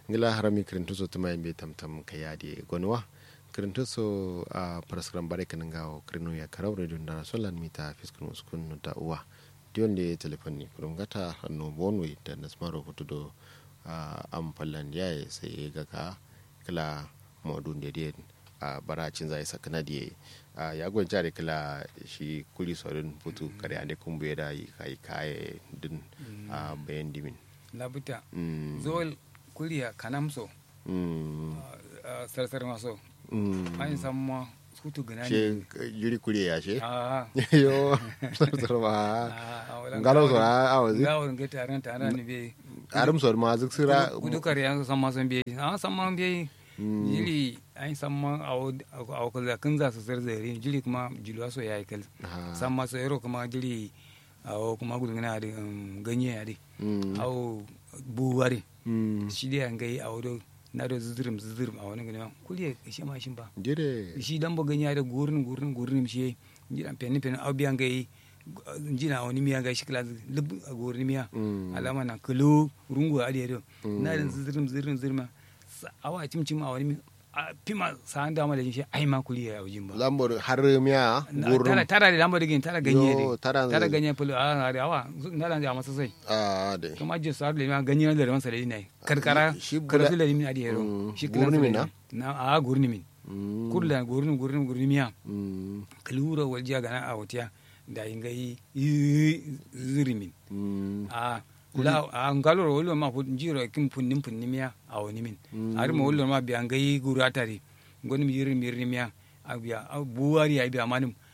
ngila harami kirintuso tuma yimɓe tamtam ka yaadi gonwa kirintuso a parasgram bare kanin gawo kirinu ya karau radio ndara solan mita fiskun uskun da uwa dionde telefon ni kurum gata hannu bonwe da nasmaro fotudo am fallan yaye sai gaga kila modun da den a baracin zai sakana da ya gwanca da kila shi kuli sorin putu kare ane kumbu ya da yi kai kaye din a bayan dimin labuta zol kuliya kanamso sarsar maso an samma sutu gana she yuri kuli ya she a yo sarsar ma ngalo so a awazi gawon ga taron taron ne be arum so ma zuk sira gudu kare yan samma son be a samma be jili an samma a kula kan za su zarzare jili kuma jilwa so yayi kal samma so yaro kuma jili a kuma gudu gana da ganye ya dai awo buwari shi dai an gai a wado na da zuzurum zuzurum a wani gani kuli ya shi ma shi ba dire shi dan bo ganya da gurin gurin gurin shi ji dan pen pen au biyan gai ji na wani miya gai shi kala lub a gurin miya alama na kulu rungu a da na da zuzurum zuzurum zuzurum awa cimcim a wani a pima sa'an dama da shi ai ma kuli ya wajen ba lambor har miya tara gurum tara da lamba digin tara ganye Yo, de tara tara zai- ganye pulu a da awa na da ja masa sai a de kuma jin sa da ma ganye da ran sa da ne karkara shi karfi bula- da limin adi yero Mm, shi gurni min na na a gurni min Mm, kurla gurni gurni gurni miya mm, kalura waljiya gana a wutiya da ingai zuri min mm, a la a ngaloro wolo ma fu jiro kim punnim punnimiya a woni min ari mo wolo ma bi angai gurata ri ngoni mi yiri mirni miya a biya a buwari ai biya manum